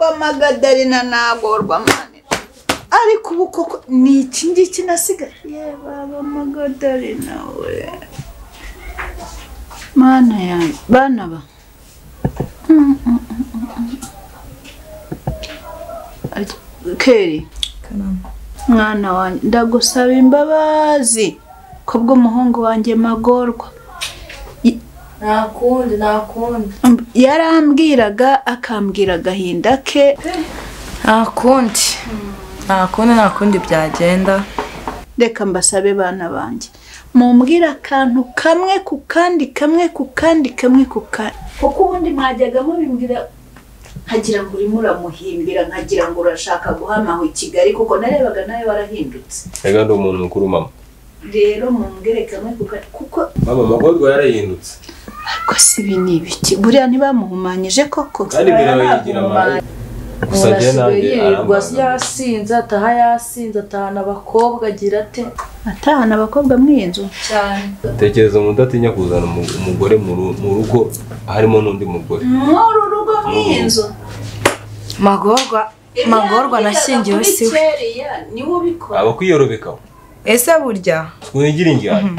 amagadarina ntagorwa mani ariko ubu koko ni iki ngiki nasigaye ye baba amagadarina we mana yanjye bana ba Mm, mm, mm, mm, mm. Arya- keri Karamba. mwana wanjye ndagusaba imbabazi ku bw'umuhungu wanjye magorwa nta kundi nta kundi Umb- yarambwiraga akambwira agahinda ke nta kundi nta kundi nta kundi byagenda reka mbasabe bana banjye mumbwire akantu kamwe ku kandi kamwe ku kandi kamwe ku kandi kuko ubundi mwajyaga mubimbwira nkagira ngo urimo uramuhimbira nkagira ngo urashaka guhamahwa i kigali kuko narebaga nawe warahindutse reka ndi umuntu mukuru mama rero mumbwire kamwe ku kandi kuko mama amagorwa yarahindutse ariko si ibi ni ibiki buriya ntibamuhumanyije koko kandi birabayigira mama gusa njye nanjye yirirwa arambaga yasinze ataha yasinze atahana abakobwa agira ate atahana abakobwa muri iyi nzu cyane tekereza umuntu udatinya kuzana umu- umugore mu ru- mu rugo harimo n'undi mugore mw'uru rugo mw'iyi nzu magorwa magorwa nashyingiwe si we ni we ubikora aba kwiyorobeka we. ese burya twigire injyana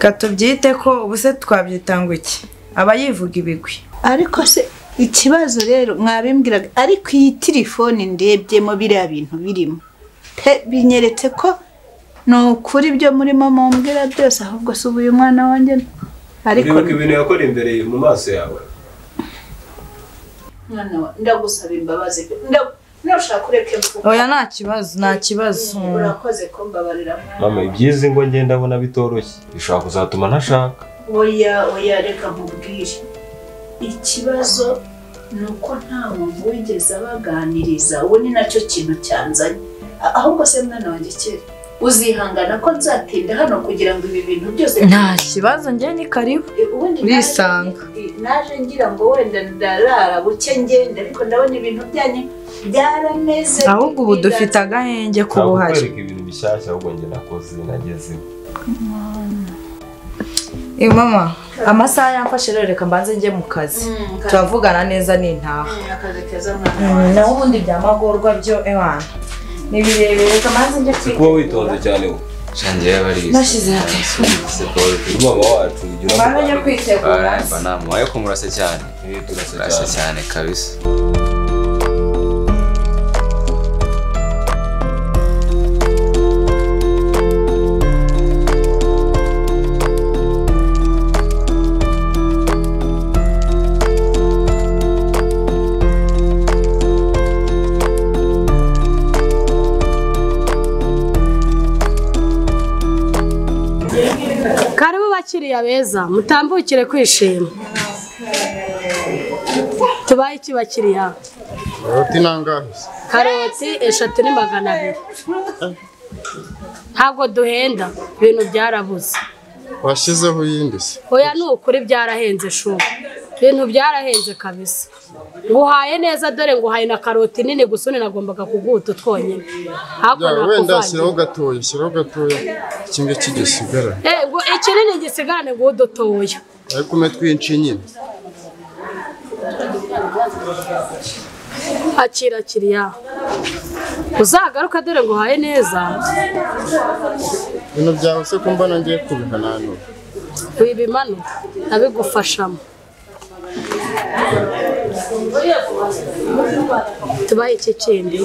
ka tubyite ko ubu se twabyita ngo iki aba yivuga ibigwi ariko se ikibazo rero mwabimbwiraga ariko iyi telefone ndebyemo biriya bintu birimo pe binyeretse ko ni ukuri ibyo murimo mumbwira byose ahubwo si ubu uyu mwana wanjye ariko uribuka ibintu yakora imbere mu maso yawe mwana wa ndagusaba imbabazi nda- ndashaka ureke mvuga oya nta kibazo nta kibazo urakoze ko mbabarira mwana mama ibyizi ngo njye ndabona bitoroshye bishobora kuzatuma ntashaka oya oya reka nkubwire ikibazo ni uko nta muntu wigeze abaganiriza ubu ni nacyo kintu cyanzanye A- ahubwo se mwana wanjye kera uzihangana ko nzatinda hano kugira ngo ibi bintu byose nta kibazo njye ni karibu Eh, ubundi naje- urisanga. eh, naje ngira ngo wenda ndarara buke ngenda ariko ndabona ibintu byanyu byarameze ahubwo ubu dufite agahenge k'ubuhari kwereka ibintu bishyashya ahubwo njye nakoze nagezeho Eh, mama amasaha yamfashe rero reka mbanze njye mu kazi Mm, kazi. turavugana neza nintaha Mm, akazi keza mwana wanjye. naho ubundi bya magorwa byo ewana ni birebire reka mbanze njye si kuba kwitegura. witonze cyane we shangiye yabariye Nashyize na telefone. Uri mama wacu ujya mbanze njye unamuganiriza. kwitegura banamuhaye ko murasa cyane Eh, turasa murasa cyane. cyane kabisa karibu bakiriya beza mutambukire kwishima tubaye iki bakiriya Roti nangahe se? karoti eshatu ni magana abiri ntabwo duhenda ibintu byarabuze washyizeho iyindi se oya ni ukuri byarahenze shuma ibintu byarahenze kabisa nguhaye neza dore nguhaye na karoti nini gusa undi nagombaga kuguha utu twonyine Ya, hakuno wenda shyiraho gatoya shyiraho gatoya iki ngiki gisigara ikinini gisigarane nguha udutoya ariko umwe twinshi nyine akira kiriya uzagaruka dore ngo uhaye neza ibintu byawe se ko mbona ngiye kubihananura wibimano nabigufashamo tubaye iki kindi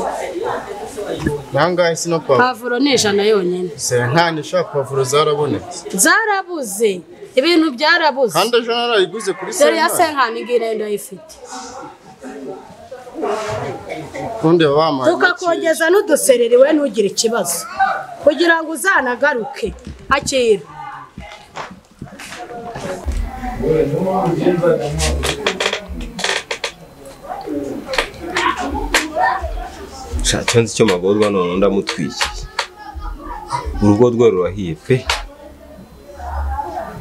nangahe se na pavuro pavuro ni ijana yonyine se nta nishaka pavuro zarabonetse zarabuze ibintu byarabuze kandi ejo narayiguze kuri dore ya sentare senkani ngiyi nayo ndayifite ubundi baba bampaye make. tukakongeza n'udusereri we ntugire ikibazo kugira ngo uzanagaruke akira Sha, cyo nzi icyo magorwa none ndamutwikiye urugo rwe rurahiye pe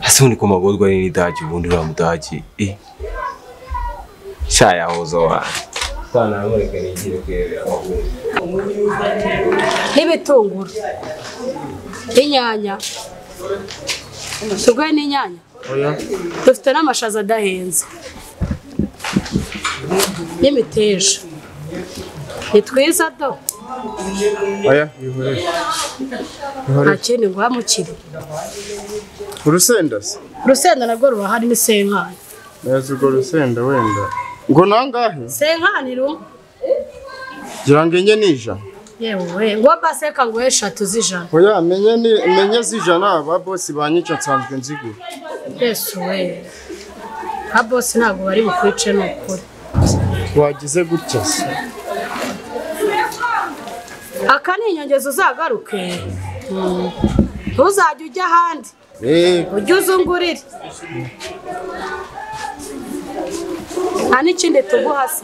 ase ubundi ko magorwa ari n'idagi ubundi uriya mudagi e sha yahoza wanjye ntanamureka nigire kuyobera amahoro n'ibitunguru inyanya tuguhe n'inyanya Oya, dufite n'amashaza adahenze n'imiteja ni twiza do aya bihorere nta kindi ngo wamukire urusenda se urusenda narwo ruba harimo isenkani neza urwo rusenda wenda ngo nangahe senkani rumwe ngira ngo enye n'ijana yewe ngo baseka ngo eshatu z'ijana oya menye ni menye z'ijana ba bosi banyica nsanzwe nzigura yesu we ba bose ntabwo bari bukwice ni ukuri wagize gutya se aka ni inyongezo uzagaruke Mm. ntuzajya ujya ahandi eee ujye uzungurire nta n'ikindi tuguha se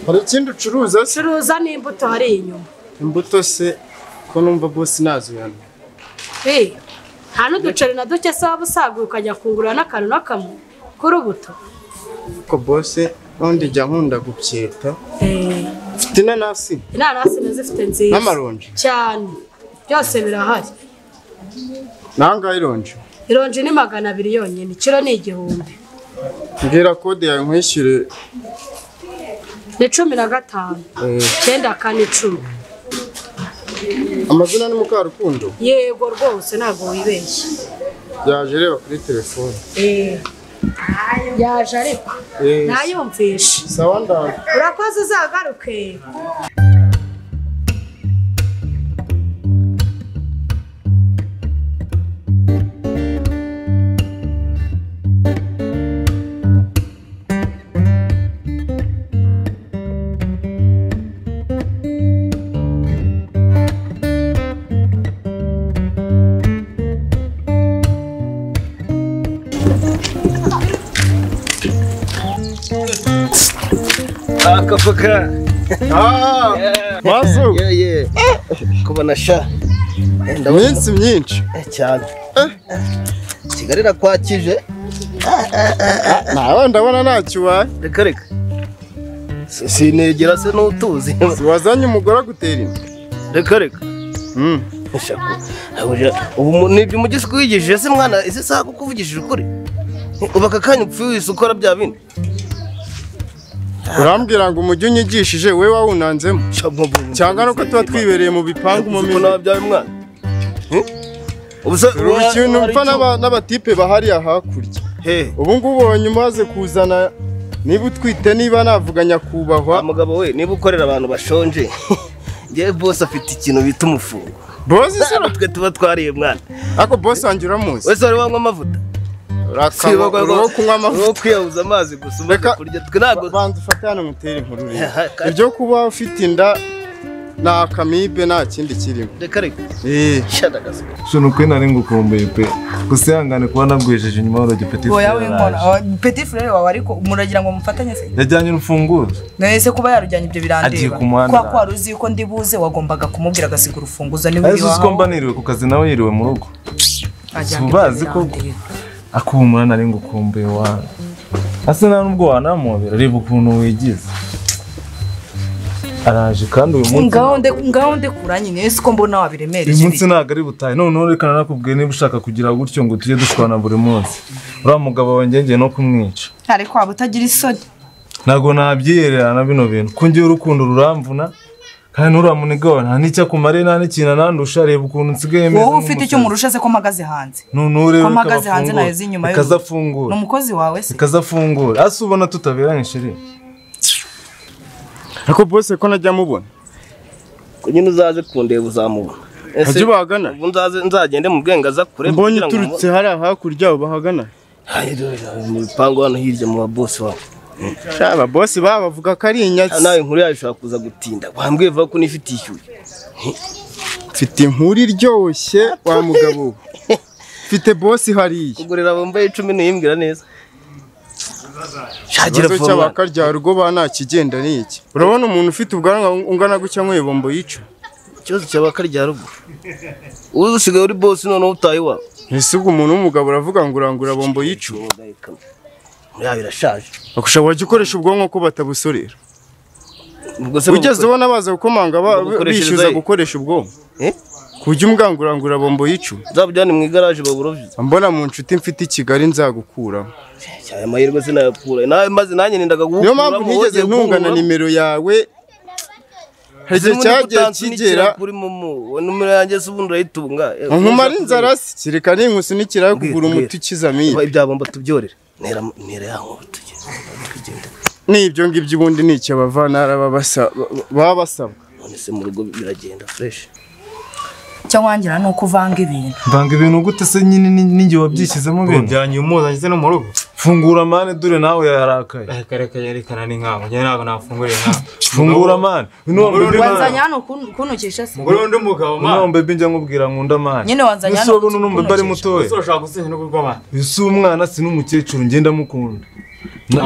hari ikindi ucuruza se curuza n'imbuto hari inyuma imbuto se ko numva bosi nazuyana Eh, nta n'uduceri na duke se waba usagura ukajya kungurura n'akantu n'akamwe k'urubuto ariko bosi n'undi njya nkunda gupyeta Eh, mfite inanasi inanasi nazifite nziza n'amaronji cyane byose birahari nangahe ironji ironji ni magana abiri yonyine ikiro ni igihumbi mbwira kode yawe nkwishyure ni cumi na gatanu eh, icyenda kane icumi amazina ni mukarukundo yego rwose ntabwo wibeshye yaje areba kuri telefone Eh, yaje ariko ntayumvishe sawa ndawe urakoze uzagaruke akapaka Ah, mazu yeye kubona sha Eh, ndabona iminsi myinshi eh, cyane kigali irakwakije nawe ndabona ntacyo ubaye reka reka Si- sinegera se n'utuzi wazanye umugore agutera inda reka reka Mm. Shaku. Ahuje, ubu mu- ni ibyo umugezi wigishije se mwana ese saha kuko uvugishije ukuri ubu aka kanya upfuye wese ukora bya bindi urambwira ngo umujyi unyigishije we wawunanzemo cyangwa nuko tuba twibereye mu bipangu mu umumino mirimo wabyaye umwana Eh? ubu se dore ikintu mpfa n'aba- n'abatipe bahariya hakurya hehe ubu ngubu ubonye umaze kuzana niba utwite niba navuga wa nyakubahwa mugabo we niba ukorera abantu bashonje ngewe bose afite ikintu bita umufungo bosi se ntabwo twe tuba twariye mwana ariko bosi wanjye uramuzi wese wari wanywa amavuta urakaba uri uwo kunywa amavuta uwo kwiyahuza amazi gusa umaze Reka- kurya twe ntabwo banza ufate hano mutere inkuru rero. Kandi- ibyo kuba ufite inda ni akamibe nta kindi kirimo reka reka Eh. shadagaza shano kwe nari ngukumbuye pe gusa ihangane kuba nabwejeje inyuma y'urugi petit wowe frere w'inkona araje. peti furere wawe ariko muragira ngo mufatanye se yajyanye urufunguzo nahise kuba yarujyanye ibyo Agiye birandeba ku muhanda. kwa kwa ruzi ko ndi buze wagombaga kumubwira agasiga urufunguzo niba ariko uzi ko mba niriwe ku kazi nawe yiriwe mu rugo ubazi ko akuhumura nari ngukumbuye wa asa nta n'ubwo wanamubera reba ukuntu wigize araje kandi uyu munsi ngaho ndekuranye nahise ko mbona uyu wabiremereje munsi ntabwo ari butahe noneho reka nakubwiye niba ushaka kugira gutyo ngo tujye dushwana buri munsi uriya mugabo wawe ngenge no kumwica ariko waba utagira isoni ntabwo nabyiyererana bino bintu kungiye urukundo ruramvuna kandi n'uriya munega wawe nta n'icyo akumariye nta n'ikintu anandusha reba ukuntu nsigaye meze wowe ufite icyo nk'umusazi. murusha se ko mpagaze hanze nunure ko mpagaze hanze naheze inyuma y'urugo. ikaza ni afungura umukozi wawe se ikaza afungura asa ubona tutaberanye sheri ariko bosi ko najya mubona ko nyine uzaze kundeba uzamubona Ese Hajya ubahagana. ubu nzaze nzagende mu bwenge aza kure mbonye kugira ngo uturutse hariya hakurya bahagana mubone. Ay, dore, mu bipangu hano hirya mu babosi wawe shaba bosi baba bavuga ko ari Ah, inyatsi nawe inkuru yawe ishobora kuza gutinda wambwiye vuba ko unifite ishyuye mfite inkuru iryoshye wa mugabo we. mfite bosi hariya kugurira bambaye icumi niyimbwira neza shagira ikibazo vuba mwana. cy'abakarya rugo ba nta kigenda ni iki urabona umuntu ufite ubwanwa ungana gutya nk'uyobombo yica ikibazo cyaba karya ruguru uzi usigaye uri bosi noneho utaye iwawe ese ubwo umuntu w'umugabo uravuga ngo urangura bombo yica Inkuru yawe irashaje akusha wajya ukoresha ubwonko ko batabusorera ubwo se ugeze ubona baza gukomanga ba- Babukoreshereza bishyuza he? gukoresha ubwonko Eh? kujya umwangurangura bombo yicuma nzabujyane mu igaraje baburovye mbona mu nshuti mfite i kigali nzagukuramo aya mahirwe sinayapfura nawe maze nanjye nendaga guhukura niyo mpamvu ntigeze ntungana nimero yawe hari igihe cyagiye kigera kuri mumu numero yanjye se ubundi urayitunga nkumara inzara se kereka n'inkusunikira yo kugura umuti ukiza amibe ibyabomba tubyorere ntera ntera yaho tujye n'ibyo ngibyo ubundi ni icyo abavantara baba basa- baba basabwa none se mu rugo biragenda fresh icyo wangira ni uko uvanga ibintu Vanga ibintu gute se nyine ni- ninjye wabyishyizemo ibintu byanyu umuza ngeze no mu rugo fungura mane dore nawe yarakaye akareka yerekana ni nkawe njye ntabwo nafunguriye nkawe fungura mane uno wa mbebe wanzanye hano kun- kuntukisha se umugore w'undi mugabo ma uno wa mbebe njya nkubwira nkunda mane nyine wanzanye ese hano wowe uno mbebe ari mutoya usoshaka gusenya no kurwa abana uyu si umwana si n'umukecuru ngenda mukunda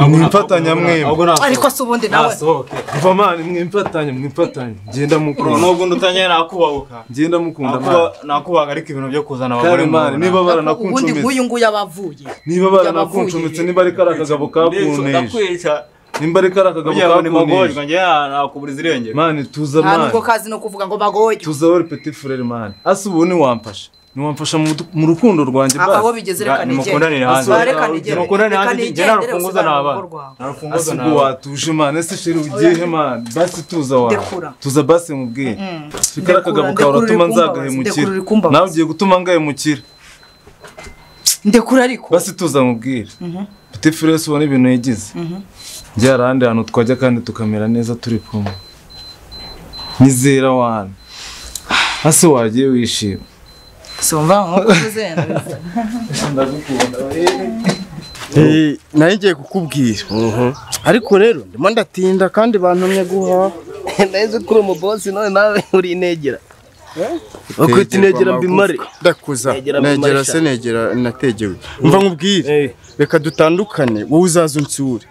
mwimfatanya mwembi ariko se ubundi nawe nasohoke mva mane mwimfatanya mwimfatanye ngenda mukunda nubwo undi utangiye nakubabuka ngenda mukunda mane Nakuba- nakubaga ariko ibintu byo kuzana abagore kare mane mu nda. niba ubundi baranakuncometse nk'uyu nguyu aba avuye niba baranakuncometse niba ari kariya kagabo kakunteje ndakwica nimba ari kariya kagabo kugira ngo nimagorwa kakunteje njye nakuburiza irengero mane tuza ntabwo mane ubwo kazi no kuvuga ngo bagoye tuza wowe peti furere mane ase ubu ntiwamfasha ntiwamfasha mu mu rukundo rwanjye aka aho basi bigeze Ra- reka nimukundanire hanze. reka nigere Mukundane hanze, njye nta nigere rufunguzo usigare mu naba. rugo rwawe narafunguza ase ubwo watuje mane ese sheri ugiyehe mane basi tuza wawe Ndekura. tuza basi mubwiye Ndekura, fikara akagabo kawe ndekura uratuma uri kumbabaza, nzagahemukira ndekura uri kumbabaza. nawe ugiye gutuma ngahemukira ndekura ariko basi tuza mubwire peti furere se ubona ibintu yagize njye hari ahandi hantu twajya kandi tukamera neza turi kumwe nyizera wane ase wagiye wishima sumva nk'uko uzenda Eh, nayo ngiye kukubwira ariko rero ndimo ndatinda kandi bantumye guhaha nahise kuri umu bosi none nawe uri inegera bakwita inegera mbimare ndakuza Negera negera Bimarisha. se negera nategewe mva nkubwire reka dutandukane wowe uzaza unsure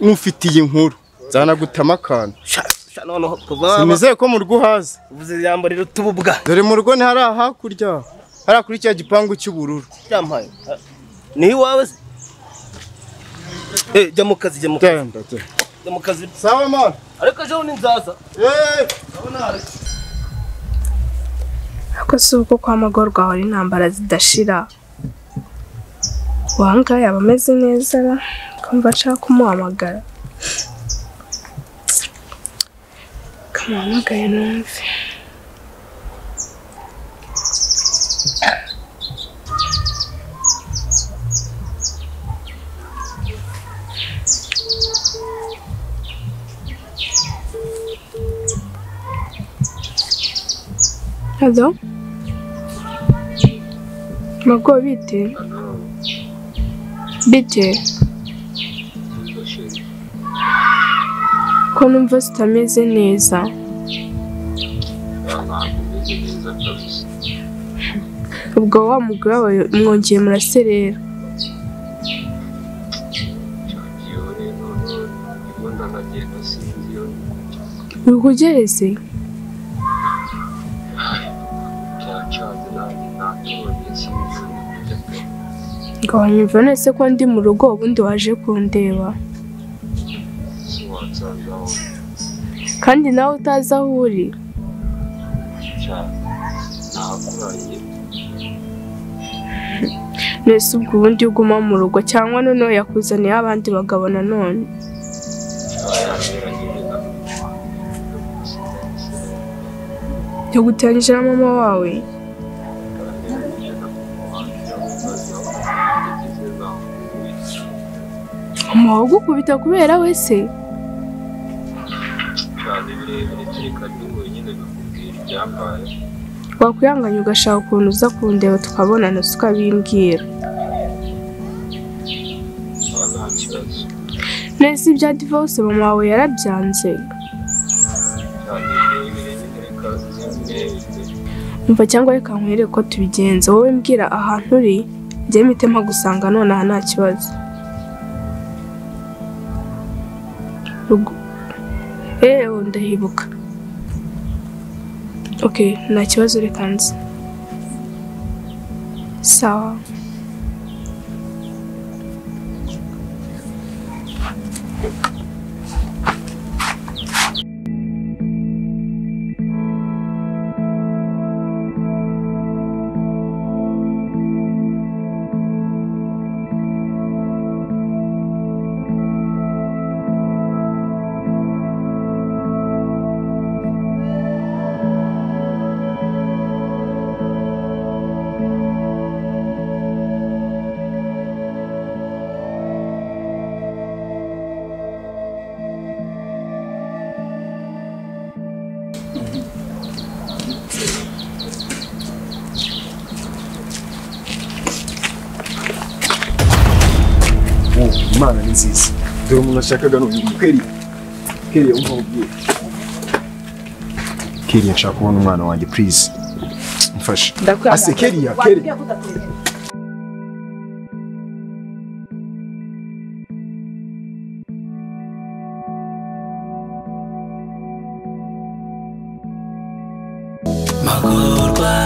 n'ufite iyi nkuru zanagutama akantu Sha- sha, noneho kuva waba simizeye ko mu rugo uhaza uvuze ijambo rero tububwa dore mu rugo ntihari ahakurya hari kuri cya gipangu cy'ubururu cyampaye Ah, ni iwawe se Eh, jya mu kazi jya mu kazi Genda, genda. jya mu kazi sawa mwana ariko ejo ni nzaza Eh. ariko si ubwo kwa magorwa hora intambara zidashira wanga yaba ameze neza ra kumva nshaka kumuhamagara kamuhamagaye numve Hello? Mago bite? Bite? Ko numva zitameze neza. Ubwo wa mugore wawe mwongeye muraserera. Bikugereze? ngo wanyumva nese ko ndi mu rugo ubundi waje kundeba kandi nawe utazi aho uri nese ubwo ubundi uguma mu rugo cyangwa noneho yakuzaniye abandi bagabo nanone yagutangije na mama wawe umuha ugukubita kubera we se wakwihanganya ugashaka ukuntu uza kundeba tukabonana si ukabimbwira neza ibya divorce mama wawe yarabyanze umva cyangwa reka nkwereke ko tubigenza wowe mbwira ahantu uri njye mpite mpagusanga nonaha nta kibazo Rugo- eee ndahibuka ok nta kibazo reka nze sawa imana ni nziza dore umuntu ashakaga ni uyu keriya keriya wumva ubwiye keriya nshaka kubona umwana wanjye purize mfashe ase keriya keriya magorwa